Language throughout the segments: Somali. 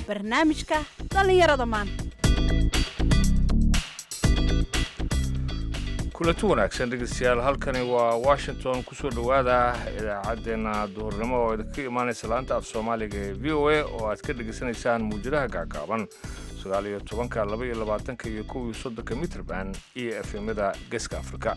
barnaamijka dhallinyarada maanta kulanti wanaagsan dhegeystayaal halkani waa washington kusoo dhowaada idaacaddeenna duhurnimo oo idinka imaanaysa laanta af soomaaliga ee v o a oo aad ka dhegaysanaysaan muujadaha gaagaaban sagaal iyo tobanka laba iyo labaatanka iyo kow iyo soddonka mitrband iyo efemada geeska afrika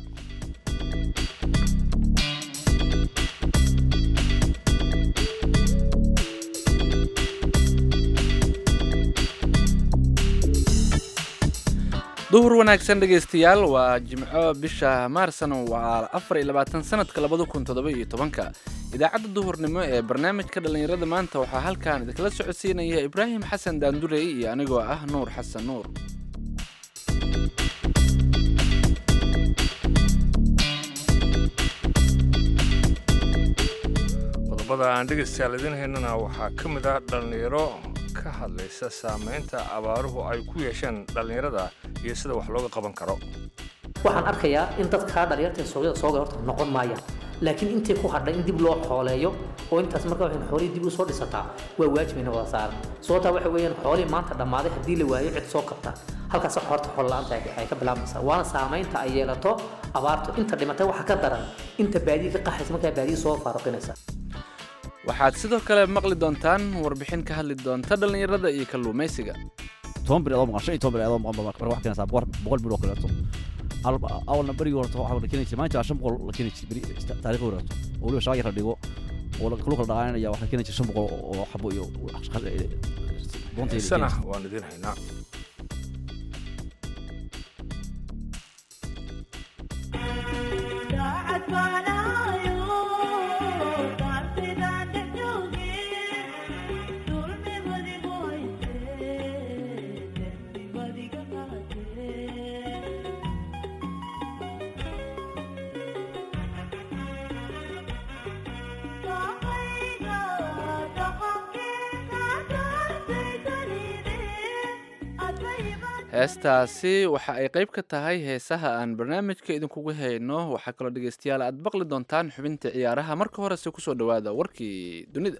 duhur wanaagsan dhegaystayaal waa jimco bisha maarsan waa afar iyo labaatan sanadka labada kun toddoba iyo tobanka idaacadda duhurnimo ee barnaamijka dhallinyarada maanta waxaa halkan idinkala socodsiinaya ibraahim xasan daandurey iyo anigoo ah nuur xasan nuur qodobada aan dhegaystayaal idiin haynana waxaa ka mid ah dhallinyaro ka hadlaysa saamaynta abaaruhu ay ku yeesheen dhallinyarada iyo sida wax looga qaban karo waxaan arkayaa in dadkaa dhalinyarta suuqyada sooga horta noqon maayaan laakiin intii ku hadhay in dib loo xooleeyo oo intaas marka waxay xoolihii dib u soo dhisataa waa waajibayna wada saaran sababtaa waxa weeyaan xoolihii maanta dhammaaday haddii la waayo cid soo kabta halkaas horta xool la-aanta ay ka bilaabmaysaa waana saamaynta ay yeelato abaartu inta dhimatay waxa ka daran inta baadiyi ka qaxaysa markaa baadiyi soo faaruqinaysa waxaad sidoo kale maqli doontaan warbixin ka hadli doonta dhallinyarada iyo kalluumaysiga toban bir adoo maqan shan iyo toban bir adoo maqan baa marka waxaad keenaysaa boqol boqol bir oo kaleeto awalna berigii horta waxaa la keeni jiray maanta waa shan boqol la keeni jiray beri taariikhi horeeto oo weliba shabaag yar la dhigo oo la kala dhaqaanaya waxaa la keeni jiray shan boqol oo xabo iyo doonta sana waan idiin haynaa heestaasi waxa ay qayb ka tahay heesaha aan barnaamijka idinkugu hayno waxaa kaloo dhegaystayaal aad baqli doontaan xubinta ciyaaraha marka horese kusoo dhowaada warkii dunida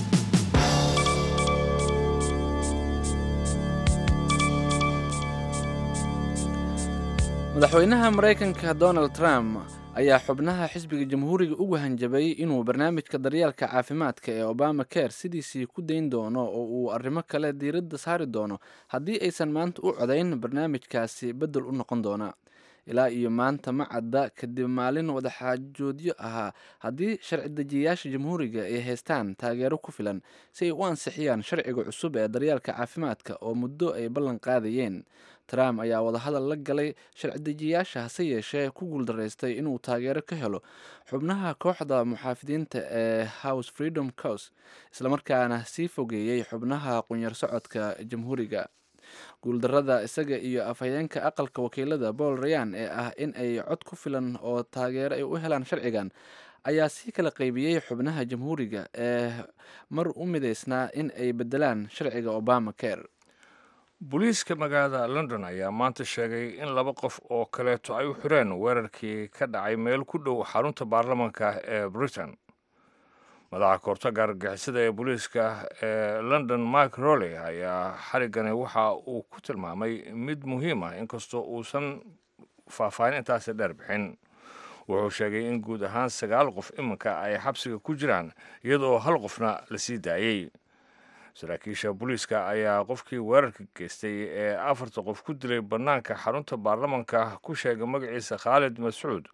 madaxweynaha maraykanka donald trump ayaa xubnaha xisbiga jamhuuriga ugu hanjabay inuu barnaamijka daryeelka caafimaadka ee obama care sidiisii ku dayn doono oo uu arrimo kale diiradda saari doono haddii aysan maanta u codayn barnaamijkaasi beddel u noqon doona ilaa iyo maanta ma cadda kadib maalin wadaxaajoodyo ahaa haddii sharci dejiyayaasha jamhuuriga ay haystaan taageero ku filan si ay u ansixiyaan sharciga cusub ee daryeelka caafimaadka oo muddo ay ballan qaadayeen trump ayaa wadahadal la galay sharci dejiyayaasha hase yeeshee ku guuldaraystay inuu taageero ka helo xubnaha kooxda muxaafidiinta ee house freedom cous islamarkaana sii fogeeyey xubnaha qunyar socodka jamhuuriga guuldarada isaga iyo afhayeenka aqalka wakiilada paul rayan ee ah in ay cod ku filan oo taageero ay u helaan sharcigan ayaa sii kala qaybiyey xubnaha jamhuuriga ee mar u midaysnaa in ay bedelaan sharciga obama care booliiska magaalada london ayaa maanta sheegay in laba qof oo kaleeto ay u xireen weerarkii ka dhacay meel ku dhow xarunta baarlamanka ee britain madaxa koortaga argagixisada ee booliiska ee london mike rolley ayaa xarigani waxa uu ku tilmaamay mid muhiim ah inkastoo uusan faahfaahin intaasi dheer bixin wuxuu sheegay in guud ahaan sagaal qof iminka ay xabsiga ku jiraan iyadoo hal qofna la sii daayey saraakiisha booliiska ayaa qofkii weerarka geystay ee afarta qof ku dilay bannaanka xarunta baarlamanka ku sheegay magaciisa khaalid mascuud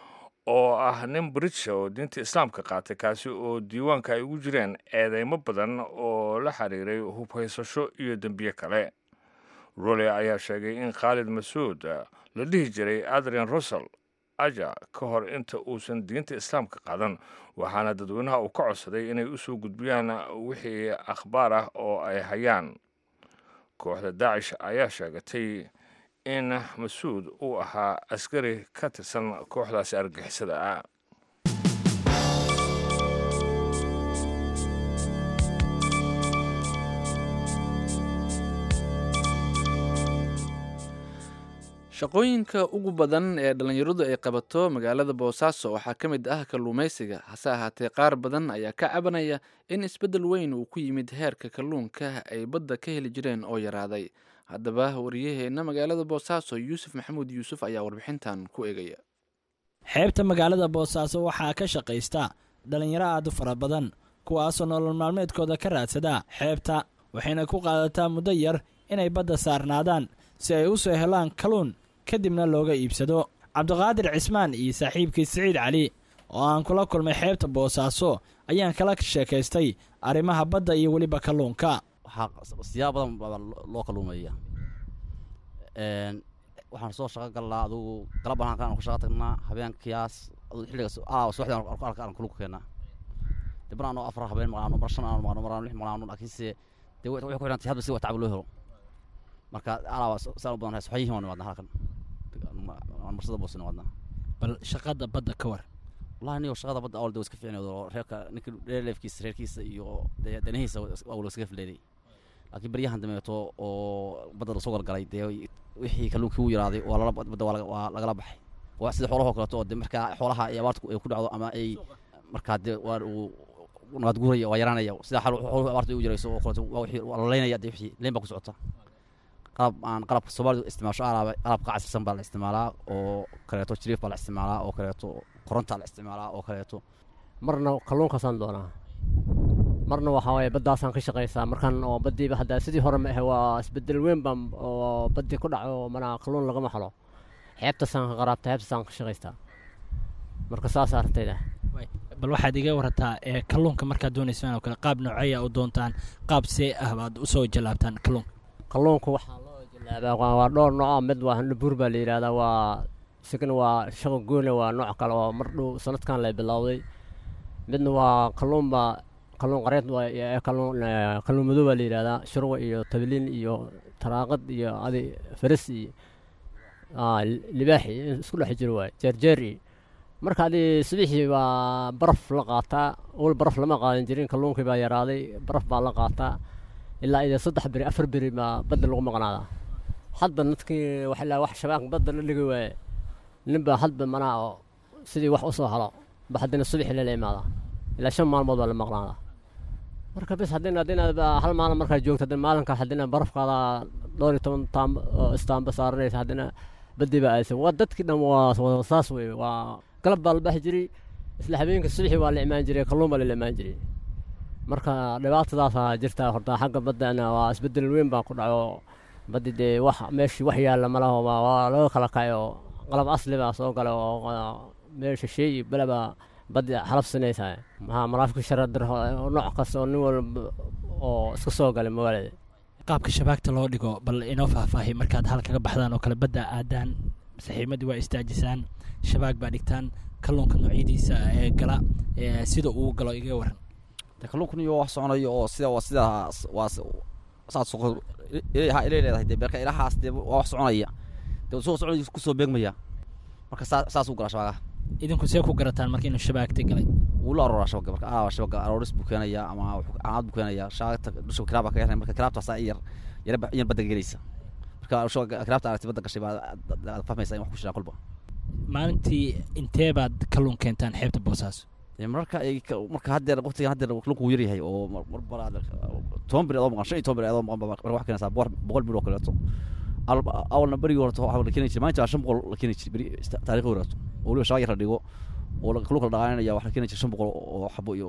oo ah nin britisha oo diinta islaamka qaatay kaasi oo diiwaanka ay ugu jireen eedeymo badan oo la xiriiray hubhaysasho iyo dembiye kale role ayaa sheegay in khaalid masuud la dhihi jiray adrian russell aja ka hor inta uusan diinta islaamka qaadan waxaana dadweynaha uu ka codsaday inay u soo gudbiyaan wixii akhbaar ah oo ay hayaan kooxda daacish ayaa sheegatay in masuud uu ahaa askari ka tirsan kooxdaasi argixisada ah shaqooyinka ugu badan ee dhallinyaradu ay qabato magaalada boosaaso waxaa ka mid ah kalluumaysiga hase ahaatee qaar badan ayaa ka cabanaya in isbeddel weyn uu ku yimid heerka kalluunka ay badda ka heli jireen oo yaraaday haddaba wariyaheenna magaalada boosaaso yuusuf maxamuud yuusuf ayaa warbixintan ku eegaya xeebta magaalada boosaaso waxaa ka shaqaysta dhallinyaro aad u fara badan kuwaasoo nolol maalmeedkooda ka raadsada xeebta waxayna ku qaadataa muddo yar inay badda saarnaadaan si ay u soo helaan kalluun kadibna looga iibsado cabdiqaadir cismaan iyo saaxiibkii siciid cali oo aan kula kulmay xeebta boosaaso ayaan kala sheekaystay arrimaha badda iyo weliba kalluunka waxaa siyaabo badan baa loo kalluumeeya waxaan soo shaqo galnaa adugu galab baan halkaan ku shaqo tagnaa habeenkiyaas aduu xilligaas aa subaxdii aan ku arkaan kalluunka keennaa dib mar anoo afar habeen maqlaano mar shan aan maqlaano mar aan lix maqlaano laakiinse dee waxay ku xidhantay hadba si watacab loo helo marka alaaba saan u badan waxyihiin waan nimaadnaa halkan marsada boos nimaadnaa bal shaqada badda ka war wallahi niyo shaqada badda awal de iska fiicneed oo reerka ninka dheerleefkiisa reerkiisa iyo dee danahiisa awal iskaga fileeday laakiin baryahan dameeto oo badda lasoo galgalay dee wixii kalluunkii u yaraaday waa lala badda waa lagala baxay waa sida xoolahoo kaleeto oo de markaa xoolaha ay abaarta ay ku dhacdo ama ay markaa dee waa uu nabaad guuraya waa yaraanaya sida xooluhu abaarta ay u yarayso oo kaleeto waa wixii waa la leynaya dee wixii leyn baa ku socota qalab aan qalabka soomaalidu isticmaasho alaaba qalabka casirsan baa la isticmaalaa oo kaleeto jiriif baa la isticmaalaa oo kaleeto korontaa la isticmaalaa oo kaleeto marna kalluunkaasaan doonaa marna waxaa waaye baddaasaan ka shaqaysaa markan oo baddiiba hadda sidii hore ma ahe waa isbedel weyn baan oo baddii ku dhaco mana kalluun lagama helo xeebtaasaan ka qaraabta xeebtaasaan ka shaqaystaa marka saas aragtayda bal waxaad iga warataa ee kalluunka markaad doonaysaan oo kale qaab nooceeya u doontaan qaab see ah baad usoo jallaabtaan kalluunka kalluunka waxaa loo jallaabaa waa dhowr nooc mid waa handhabuur baa la yidhahdaa waa isagana waa shaqa goone waa nooc kale oo mar dhow sanadkan la bilowday midna waa kalluunba kalluun qareed kalluun kalluun madow baa la yidhahdaa shurwa iyo tabiliin iyo taraaqad iyo adi faras iyo libaax iyo isku dhex jiro waay jeerjeer iyo marka adi subixii baa baraf la qaataa wal baraf lama qaadan jirin kalluunkii baa yaraaday baraf baa la qaataa ilaa iyo saddex beri afar beri baa badda lagu maqnaadaa hadba dadkii waxaa wax shabaanka badda la dhigi waaye ninbaa hadba manaa oo sidii wax usoo helo ba haddina subixii lala imaadaa ilaa shan maalmood baa la maqnaadaa marka bis haddina haddina hal maalin markaa joogto haddina maalinka haddina barafkaada dhowr iyo toban taam istaamba saaranaysa haddina baddii baa aadaysa waa dadkii dhan waa saas wey waa galab baa la baxi jiray isla habeenka subixii waa la imaan jiray kalluun baa lala imaan jiray marka dhibaatadaasaa jirtaa horta xagga baddana waa isbedel weyn baa ku dhaco baddi dee wax meeshii wax yaalla malaho waa laga kala kacay oo qalab asli baa soo galay oo meesha sheey belebaa baddi xalab sinaysaa maxaa maraafika sharadir nooc kasta oo nin walba oo iska soo galay magaalada qaabka shabaagta loo dhigo bal inoo faahfaahi markaad hal kaga baxdaan oo kale badda aadaan saxiimadii waa istaajisaan shabaag baa dhigtaan kalluunka noocyadiisa ee gala sida uu galo iga waran de kalluunkan iyo wax soconayo oo sida waa sida waa saad suuqa ilaa ilay leedahay dee beerka ilahaas dee waa wax soconaya dee soo soconaya kusoo beegmaya marka saa saas u gala shabaagaha idinku see ku garataan marka inuu shabaagta galay wuu la arooraa shabaga marka aa shabaga arooris buu keenaya ama calaamad buu keenaya shabaagta dusha kiraab baa kaga xiran marka kiraabtaasaa yar yar yar badda gelaysa marka shabaga kiraabta aragtay badda gashay baa aad fahmaysa in wax ku shiraa kolba maalintii intee baad kalluun keentaan xeebta boosaaso marka ay marka haddeer waqtigan haddeer kalluunku wuu yaryahay oo mar mar toban beri adoo maqan shan iyo toban beri adoo maqan baa wax keenaysaa boqol boqol beri oo kaleeto awalna berigii horta waxaa la keeni jiray maalinta shan boqol la keeni jiray beri taariikhi horeeto oo weliba shabaag yar la dhigo oo kalluunka la dhaqaaninaya wax la keeni jiray shan boqol oo xabo iyo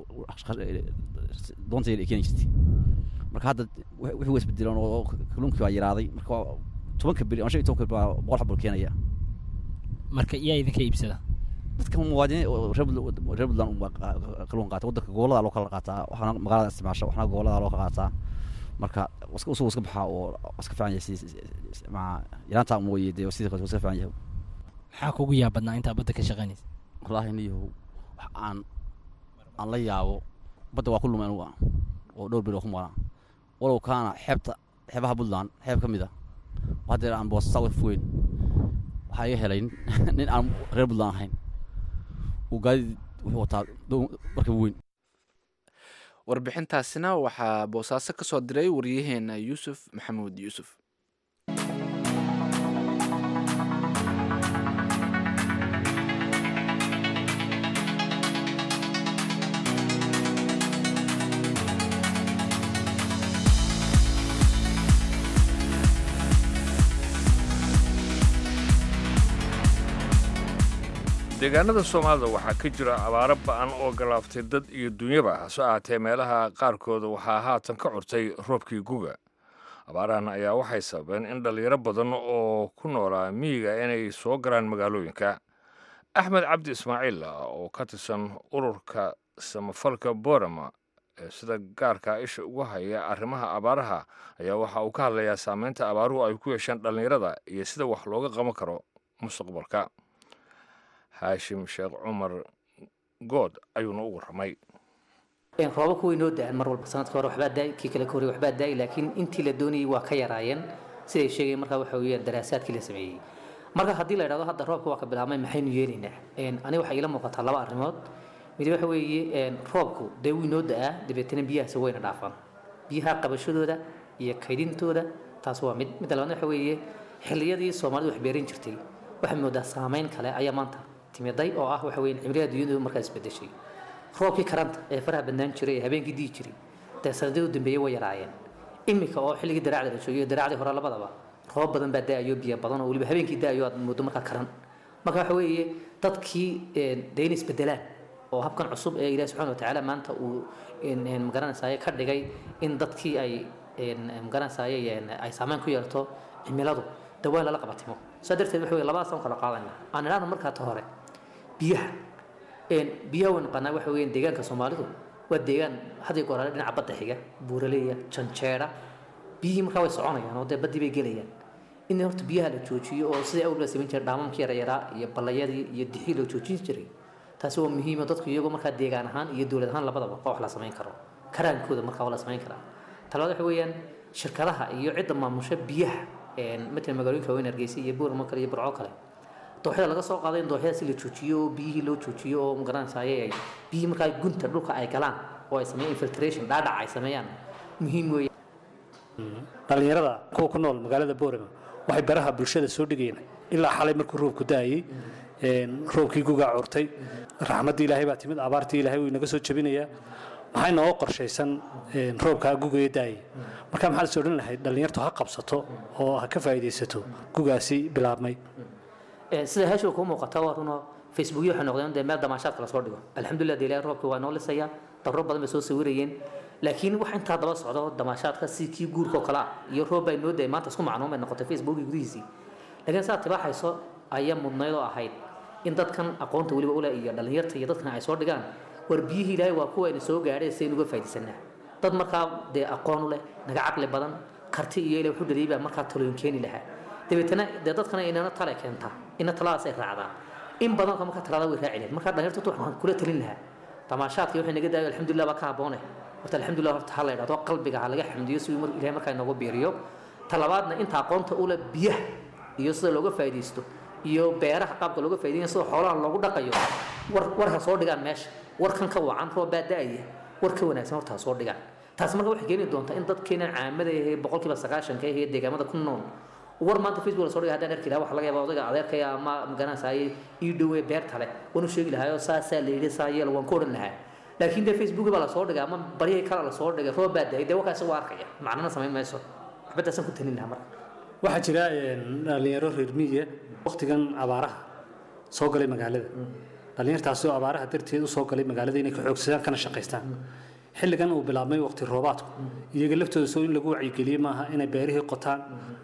doonta yar ay keeni jirtay marka hadda wixii waa isbedeleen oo kalluunkii baa yaraaday marka tobanka beri ama shan iyo tobanka beri baa boqol xabo la keenaya marka yaa idinka iibsada dadka muwaadiniin reer reer puntland unbaa kalluun qaata waddanka gobolada loo kala qaataa waxaana magaalada isticmaasha waxaana gobolada loo kala qaataa marka iska usuu iska baxaa oo iska fiican yahay si maa yaraanta mooye dee sidii kale iska fiican yahay maxaa kugu yaab badnaa intaa badda ka shaqaynaysa wallaahi niyahow wax aan aan la yaabo badda waa ku lumay anugu oo dhowr beri oo ku maqnaa walow kaana xeebta xeebaha puntland xeeb ka mid a haddeer aan boosasa uga fogeyn waxaa iga helay nin aan reer puntland ahayn uu gaadid wuxuu wataa markaba weyn warbixintaasina waxaa boosaaso ka soo diray waryaheena yuusuf maxamuud yuusuf deegaanada soomaalida waxaa ka jira abaaro ba'an oo galaaftay dad iyo dunyaba hase ahaatee meelaha qaarkooda waxaa haatan ka curtay roobkii guga abaarahan ayaa waxay sababeen in dhallinyaro badan oo ku noolaa miyiga inay soo galaan magaalooyinka axmed cabdi ismaaciil oo ka tirsan ururka samafalka borama ee sida gaarka isha ugu haya arrimaha abaaraha ayaa waxa uu ka hadlayaa saameynta abaaruhu ay ku yeesheen dhallinyarada iyo sida wax looga qaban karo mustaqbalka haashim sheekh cumar good ayuuna u warramay roobabku way noo da-aan mar walba sanadka hore waxbaa daay kii kale ka horey waxbaa daay laakiin intii la doonayay waa ka yaraayeen siday sheegayeen markaa waxa weeyaan daraasaadkii la sameeyey marka haddii la idhahdo hadda roobka waa ka bilaabmay maxaynu yeelaynaa aniga waxaa iila muuqataa laba arrimood mid waxa weeye roobku dee wuu inoo da-aa dabeetana biyahaasi wayna dhaafaan biyaha qabashadooda iyo kaydintooda taas waa mid midda labaadna waxa weeye xilliyadii soomaalidu wax beeran jirtay waxay moodaa saameyn kale ayaa maanta timiday oo ah waxa weeye cimilada dunyadu markaa isbedeshay roobkii karanta ee faraha badnaan jiray ee habeenkii dii jiray dee sanadii u dambeeyey way yaraayeen imika oo xilligii daraacda la joogiyo daraacdii hore labadaba roob badan baa da-ayo biyo badan oo weliba habeenkii da-ayo aad moodo markaa karan marka waxa weeye dadkii dee inay isbedelaan oo habkan cusub ee ilahi subxana watacaala maanta uu magaranaysaye ka dhigay in dadkii ay magaranaysaye ay saameyn ku yeelto cimiladu dee waa in lala qabatimo saa darteed waxa weye labadaas aan kala qaadayna aan idhaahno markaa ta hore biyaha biyaha way naqaanaa waxa weeyaan deegaanka soomaalidu waa deegaan had iyo goor hore dhinaca badda xiga buuraleeya janjeera biyihii markaa way soconayaan oo dee baddii bay gelayaan in horta biyaha la joojiyo oo sidii awal la samayn jiray dhaamamkii yarayaraa iyo ballayadii iyo dixii loo joojin jiray taasi waa muhiima dadku iyagoo markaa deegaan ahaan iyo dowlad ahaan labadaba waa wax la samayn karo karaankooda markaa waa la samayn karaa talabaad waxa weeyaan shirkadaha iyo cidda maamusha biyaha matalan magaalooyinka waaweyn hargeysa iyo buuramo kale iyo burco kale dooxyada laga soo qaaday in dooxyada si la joojiyo oo biyihii loo joojiyo oo magaranaysaye ay biyihii markaa gunta dhulka ay galaan oo ay sameeyaan infiltration dhaadhac ay sameeyaan muhiim weeye dhallinyarada kuwa ku nool magaalada boorama waxay baraha bulshada soo dhigayeen ilaa xalay markuu roobku da-ayey roobkii gugaa curtay raxmaddii ilaahay baa timid abaartii ilaahay wuu inaga soo jebinayaa maxay nooga qorshaysan roobkaa gugaya da-ayay marka maxaad is odhan lahayd dhallinyartu ha qabsato oo ha ka faa'iidaysato gugaasi bilaabmay sida heesha kuu muuqata waa runo facebookyo waxay noqdeen dee meel damaashaadka lasoo dhigo alxamdulilah dee ilaahay roobkii waa noo lisaya darro badan bay soo sawirayeen laakiin wax intaa daba socdo damaashaadka si kii guurka oo kale ah iyo roob baa noo dayay maanta isku macnuun bay noqotay facebookii gudihiisii laakiin saa tibaaxayso ayaa mudnayd oo ahayd in dadkan aqoonta weliba ule iyo dhallinyarta iyo dadkan ay soo dhigaan war biyihii ilaahay waa kuwa ayna soo gaadheen si aynu uga faa'iidaysanaa dad markaa dee aqoon u leh naga caqli badan karti iyo ilaa wuxuu dhaliyay baa markaa talooyin keeni lahaa dabeetana dee dadkana inana tale keentaa ina taladaas ay raacdaan in badan marka talada way raaci lahayd markaa dhallinyarta waxaan kula talin lahaa damaashaadkii waxay naga daayo alxamdulilah baa ka habboone horta alxamdulilah horta ha la idhahdo qalbiga ha laga xamdiyo si uu ilahay markaa inoogu biiriyo talabaadna inta aqoonta ule biyaha iyo sida looga faa'iidaysto iyo beeraha qaabka looga faa'iidayo sida xoolaha loogu dhaqayo war war ha soo dhigaan meesha warkan ka wacan roob baa da-aya war ka wanaagsan horta ha soo dhigaan taas marka waxay keeni doontaa in dadkeenan caamada ahee boqolkiiba sagaashanka ahee deegaamada ku nool war maanta facebook la soo dhigay haddaan arki lahaa waxa laga yaabaa odayga adeerkaya ama magaranaysaye ii dhowee beerta leh waanu sheegi lahaayoo saasaa la yidhi saa yeel waan ku odhan lahaa laakiin dee facebook baa la soo dhigay ama baryahii kale la soo dhigay roob baa dahay dee warkaasi waa arkaya macnana samayn mayso waxbadaasaan ku talin lahaa marka waxaa jira dhallinyaro reer miyiga waqtigan abaaraha soo galay magaalada dhallinyartaasi oo abaaraha darteed u soo galay magaalada inay ka xoogsadaan kana shaqaystaan xilligan uu bilaabmay waqti roobaadku iyaga laftooda soo in lagu wacyigeliye maaha inay beerihii qotaan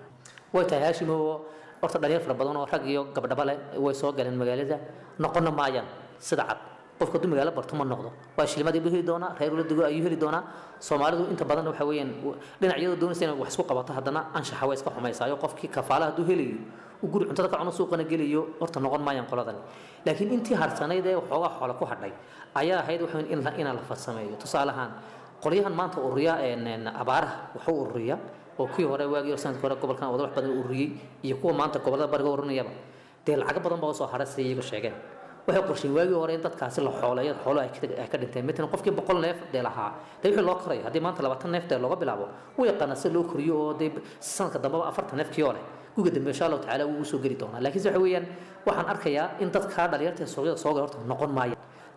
way tahay haashimo horta dhalinyar fara badan oo rag iyo gabdhaba leh way soo galeen magaalada noqonna maayaan sida cad qofka hadduu magaalo barto ma noqdo waa shilmadii buu heli doonaa reer ula dego ayuu heli doonaa soomaalidu inta badan waxa weeyaan dhinacyadu doonaysa inay wax isku qabato haddana anshaxa waa iska xumaysaayo qofkii kafaala hadduu helayo uu guri cuntada ka cuno suuqana gelayo horta noqon maayaan qoladan laakiin intii harsanayd ee waxoogaa xoola ku hadhay ayaa ahayd waxa in la inaa la farsameeyo tusaale ahaan qolyahan maanta ururiya abaaraha waxu ururiya oo kuwii hore waagii sanadkii hore gobolkan wada wax badan ururiyey iyo kuwa maanta gobolada bariga ururinayaba dee lacago badan baa usoo haray siday iyagu sheegeen waxay qorsheen waagii hore in dadkaasi la xooleeyo xoolo ay ka dhinteen matalan qofkii boqol neef dee lahaa dee wixii loo korayo haddii maanta labaatan neef dee looga bilaabo wuu yaqaana si loo koriyo oo dee sanadka dambeba afartan neefkii oo leh guga dambe insha allahu tacaala wuu usoo geli doonaa laakiinse waxa weeyaan waxaan arkayaa in dadkaa dhalinyarta suuqyada soo gala horta noqon maaya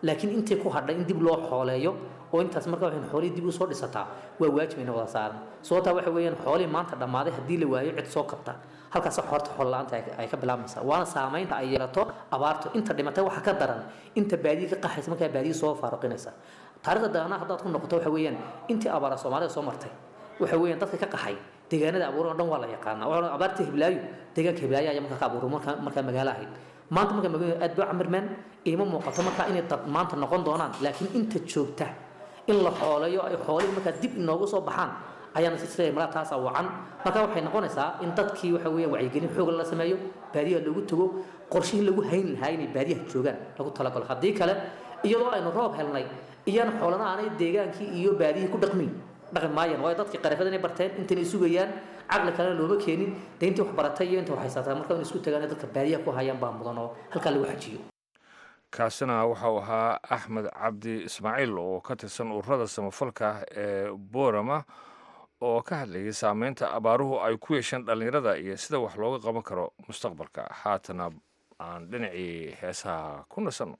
laakiin intii ku hadhay in dib loo xooleeyo oo intaas marka waxay xoolihii dib u soo dhisataa waa waajib ina wada saaran sababtaa waxa weeyaan xoolihii maanta dhammaaday haddii la waayo cid soo kabta halkaas horta xoolo la-aanta ay- ay ka bilaabmaysaa waana saamaynta ay yeelato abaarto inta dhimatay waxa ka daran inta baadiyi ka qaxaysa markaa baadiyi soo faaruqinaysa taariikhda daana haddaad ku noqoto waxa weeyaan intii abaara soomaalida soo martay waxa weeyaan dadka ka qaxay deegaanada abuuran oo dhan waa la yaqaanaa waxaa abaarta hiblaayo deegaanka hiblaayo ayaa markaa ka abuuray markaa markaa magaalo ahayd maanta markaa magaalada aad baa camirmeen iima muuqato markaa inay dad maanta noqon doonaan laakiin inta joogta in la xooleeyo ay xoolihii markaa dib inoogu soo baxaan ayaana si sida malaa taasaa wacan marka waxay noqonaysaa in dadkii waxa weeyaan wacyigelin xoog la sameeyo baadiyaha loogu tago qorshihii lagu hayn lahaa inay baadiyaha joogaan lagu talagalo haddii kale iyadoo aynu roob helnay iyana xoolana aanay deegaankii iyo baadiyihii ku dhaqmin dhaqmi maayaan waayo dadkii qarafada inay barteen intanay sugayaan caqli kalena looma keenin dee intii wax baratay iyo inta wax haysataa marka in isku tagaan in dadka baadiyaha ku hayaan baa mudan oo halkaa lagu xajiyo kaasina waxau ahaa axmed cabdi ismaaciil oo ka tirsan ururada samafalka ee boorama oo ka hadlayay saameynta abaaruhu ay ku yeesheen dhallinyarada iyo sida wax looga qaban karo mustaqbalka haatana aan dhinacii heesaha ku nasanno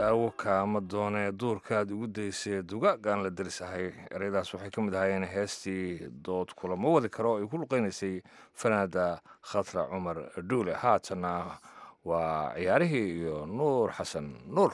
daawo kaama doonee duurkaad ugu daysee dugagaan la darisahay ereyadaas waxay ka mid ahaayeen heestii dood kulamo wadi karo oo ay ku luqeynaysay fanaada khatra cumar dhuule haatanna waa ciyaarihii iyo nuur xasan nuur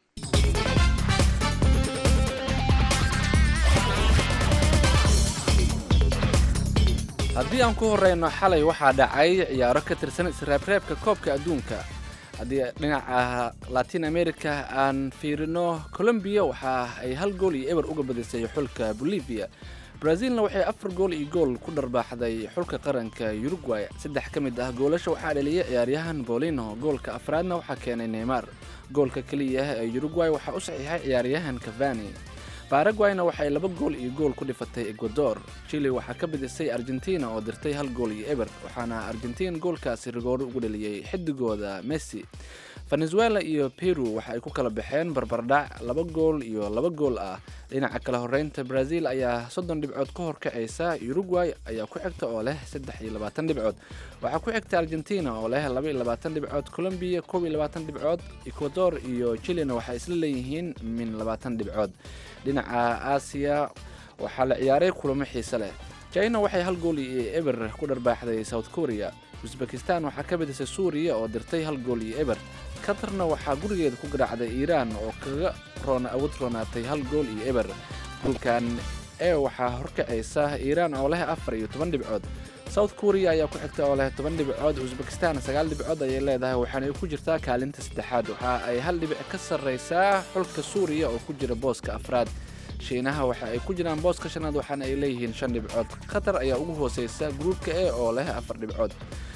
haddii aan ku horeyno xalay waxaa dhacay ciyaaro ka tirsan israabreebka koobka adduunka haddii dhinaca latin america aan fiirino colombiya waxa ay hal gool iyo eber uga badisay xulka bolivia brazilna waxay afar gool iyo gool ku dharbaaxday xulka qaranka uruguay saddex ka mid ah goolasha waxaa dhaliyay ciyaaryahan bolino goolka afraadna waxaa keenay neymar goolka keliya ee uruguay waxaa u saxiixay ciyaaryahan cavani baragwayna waxay laba gool iyo gool ku dhifatay ecuador chile waxaa ka bidisay argentina oo dirtay hal gool iyo eber waxaana argentin goolkaasi rigooro ugu dhaliyey xidigooda messi venezuela iyo peru waxa ay ku kala baxeen barbardhac laba gool iyo laba gool ah dhinaca kala horeynta brazil ayaa soddon dhibcood ka horkacaysa uruguay ayaa ku xigta oo leh saddex iyo labaatan dhibcood waxaa ku xigta argentina oo leh laba iyo labaatan dhibcood colombia koob iyo labaatan dhibcood ecuador iyo chilena waxay isla leeyihiin min labaatan dhibcood dhinaca aasiya waxaa la ciyaaray kulamo xiise leh china waxay hal gool iyo eber ku dharbaaxday south korea usbekistan waxaa ka bidisay suuriya oo dirtay hal gool iyo eber qatarna waxaa gurigeeda ku garaacday iiraan oo kaga roon awood roonaatay hal gool iyo eber goolkan ee waxaa horkacaysa iiraan oo leh afar iyo toban dhibcood south korea ayaa ku xigta oo leh toban dhibcood usbekistan sagaal dhibcood ayay leedahay waxaana ay ku jirtaa kaalinta saddexaad waxa ay hal dhibic ka sarraysaa xulka suuriya oo ku jira booska afraad shiinaha waxa ay ku jiraan booska shanaad waxaana ay leeyihiin shan dhibcood qatar ayaa ugu hooseysa gruubka e oo leh afar dhibcood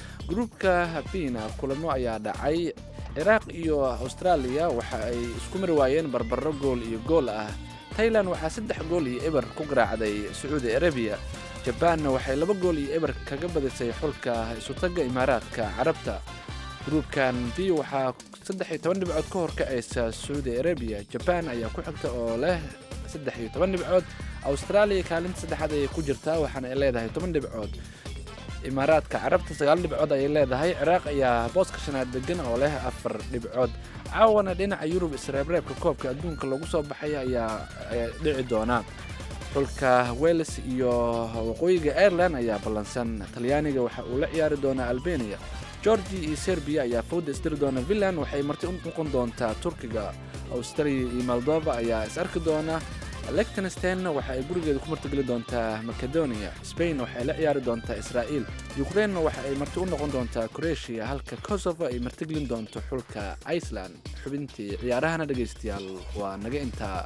gruubka bina kulamo ayaa dhacay ciraaq iyo austraaliya waxa ay isku mari waayeen barbaro gool iyo gool ah tailan waxaa saddex gool iyo eber ku garaacday sacuudi arabiya jabaanna waxay laba gool iyo eber kaga badisay xulka isutagga imaaraadka carabta gruubkan b waxaa saddex iyo toban dhibcood ka horkacaysa sacuudi arabiya jabaan ayaa ku xigta oo leh saddex iyo toban dhibcood austraaliya kaalinta saddexaad ayay ku jirtaa waxaana ay leedahay toban dhibcood imaaraadka carabta sagaal dhibcood ayay leedahay ciraaq ayaa booska shanaad degan oo leh afar dhibcood caawana dhinaca yurub isreebreebka koobka adduunka lagu soo baxay ayaa dhici doona xulka wales iyo waqooyiga ireland ayaa ballansan talyaaniga waxa uu la ciyaari doonaa albania georgia iyo serbiya ayaa fawda isdiri doona finland waxay marti u noqon doontaa turkiga australia iyo moldova ayaa is arki doona lectenstenna waxa ay gurigeeda ku martigeli doontaa macedonia spain waxay la ciyaari doontaa israa'iil ukrainena waxa ay marti u noqon doontaa croatia halka kosovo ay martigelin doonto xulka iceland xubintii ciyaarahana dhegaystayaal waa naga intaa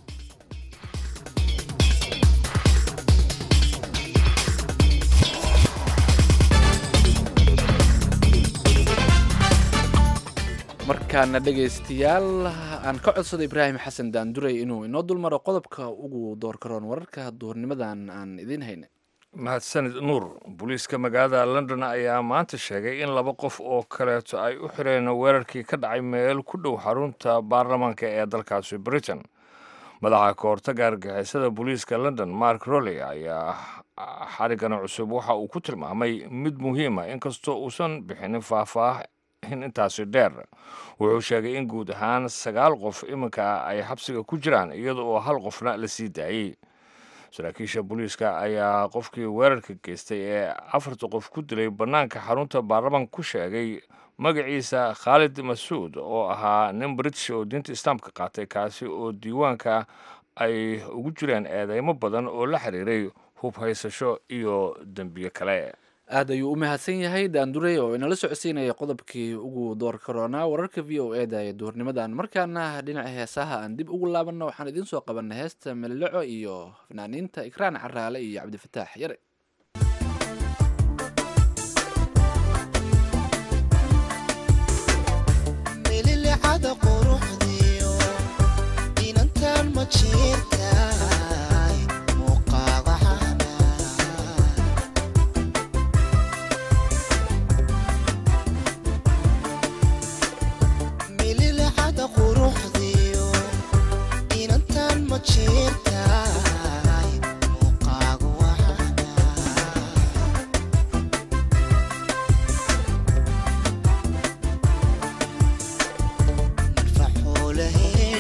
markaana dhegaystayaal aan ka codsado ibraahim xasan daanduray inuu inoo dulmaro qodobka ugu doorkaroon wararka duhurnimadan aan idiin haynay mahadsanid nuur booliiska magaalada london ayaa maanta sheegay in laba qof oo kaleeto ay u xireen weerarkii ka dhacay meel ku dhow xarunta baarlamaanka ee dalkaasi britain madaxa kahortaga argixisada booliiska london mark rolley ayaa xarigana cusub waxa uu ku tilmaamay mid muhiima inkastoo uusan bixinin faahfaah in intaasi dheer wuxuu sheegay in guud ahaan sagaal qof iminka ay xabsiga ku jiraan iyada oo hal qofna la sii daayey saraakiisha booliiska ayaa qofkii weerarka geystay ee afarta qof ku dilay bannaanka xarunta baarlamanka ku sheegay magaciisa khaalid masuud oo ahaa nin british oo diinta islaamka qaatay kaasi oo diiwaanka ay ugu jireen eedeymo badan oo la xiriiray hub haysasho iyo dembiyo kale aad ayuu u mahadsan yahay daandurey oo inala socodsiinaya qodobkii ugu door karoonaa wararka v o e da ee duhurnimadan markaana dhinaca heesaha aan dib ugu laabanno waxaan idiin soo qabanay heesta melleco iyo fanaaniinta ikraan caraale iyo cabdifataax yare Hey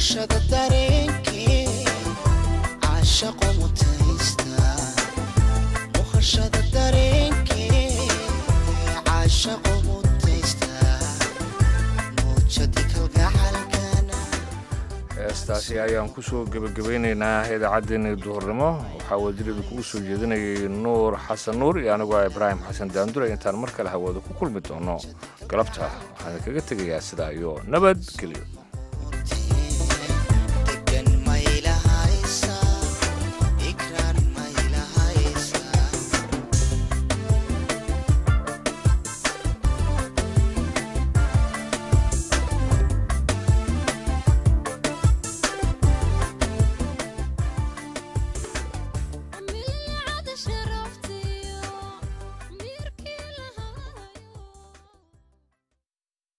muqashada dareenkee caashaqo mutaysta muqashada dareenkee caashaqo mutaysta muujadi kalgacalkana heestaasi ayaan kusoo gebagabaynaynaa idaacaddeenii duhurnimo waxaa wadiirada kugu soo jeedinayay nuur xasan nuur iyo anigoo ah ibraahim xasan daandure intaan mar kale hawada ku kulmi doono galabta waxaan kaga tegayaa sidaa iyo nabadgelyo